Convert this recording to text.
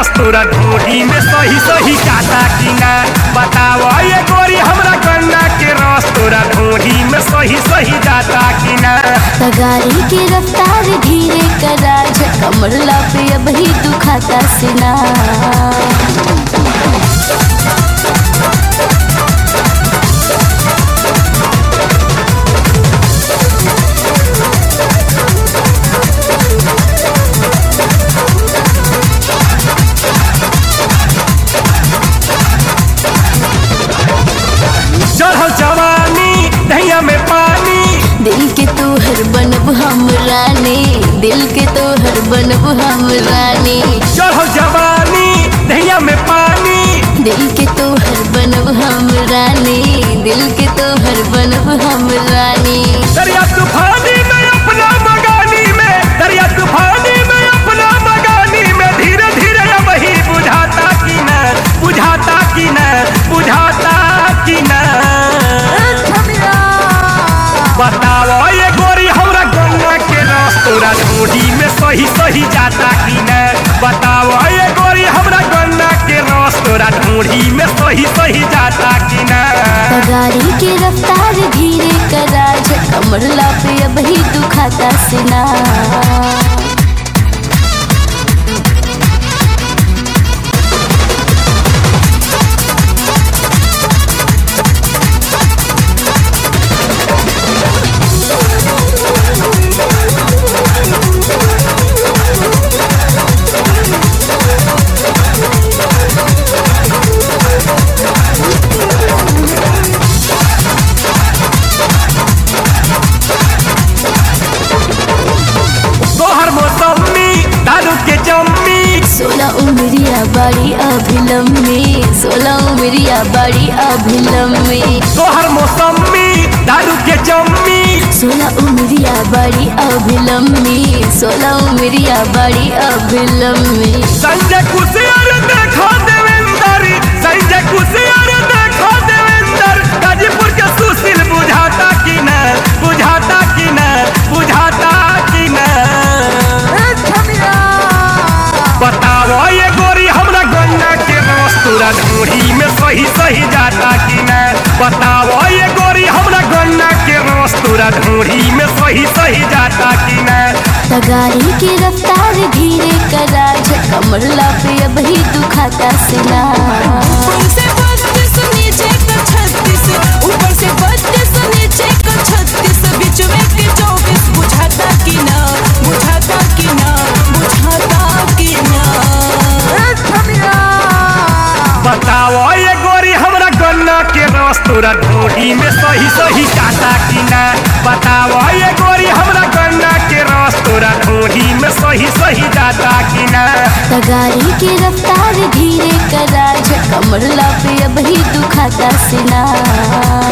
रस तोरा ढोढ़ी में सही सही जाता कि ना बताव ये गोरी हमरा गन्ना के रस तोरा ढोढ़ी में सही सही जाता कि ना गाड़ी की रफ्तार धीरे करा कमरला पे अब ही दुखाता सिना चढ़ल जवानी दहिया में पानी दिल के तोहर बनब हम रानी दिल के तोहर बनब हम रानी चढ़ल जवानी दहिया में पानी दिल के तोहर बनब हम रानी दिल के तोहर बनब हम रानी दरिया तूफानी में अपना मगानी में दरिया तूफानी में अपना मगानी में धीरे धीरे अब ही बुझाता कि न बुझाता कि न बुझाता कि न बताओ ये गोरी हमरा गन्ना के रस तोरा ढोढ़ी में सही सही जाता कि न बताओ ये गोरी हमरा गन्ना के रस तोरा ढोढ़ी में सही सही जाता कि न गाड़ी की रफ्तार धीरे करा कमरला पे अब ही दुखाता सिना तोहर मौसमी दारू के जम्मी सोलह उमरिया बड़ी अभिलम्बी सोलह उमरिया बड़ी अभिलम्बी तोहर मौसमी दारू के जम्मी सोलह उमरिया बड़ी अभिलम्बी सोलह उमरिया बड़ी अभिलम्बी संजय कुशियर देखो देवेंद्र संजय कुशियर देखो देवेंद्र गाजीपुर के सुशील बुझाता कि न बुझाता कि न बुझाता कि न बताओ ये गोरी हमरा गन्ना के रस तोरा ढोढ़ी में सही सही जाता कि न बताओ ये गोरी हमरा गन्ना के रस तोरा ढोढ़ी में सही सही जाता कि न गाड़ी की रफ्तार धीरे करा कमरला पे अब ही दुखाता सिना ऊपर से बत्तीस नीचे का छत्तीस ऊपर से बत्तीस नीचे का छत्तीस बीच में के चौबीस बुझाता कि ना बुझाता कि ना बुझाता कि ना बताओ ये गोरी हमरा गन्ना के रस तोरा ढोढ़ी में सही सही जाता कि ना बताओ ये गोरी हमरा गन्ना के रस तोरा ढोढ़ी में सही सही जाता कि ना गाड़ी की रफ्तार धीरे करा कमरला पे अब ही दुखाता सिना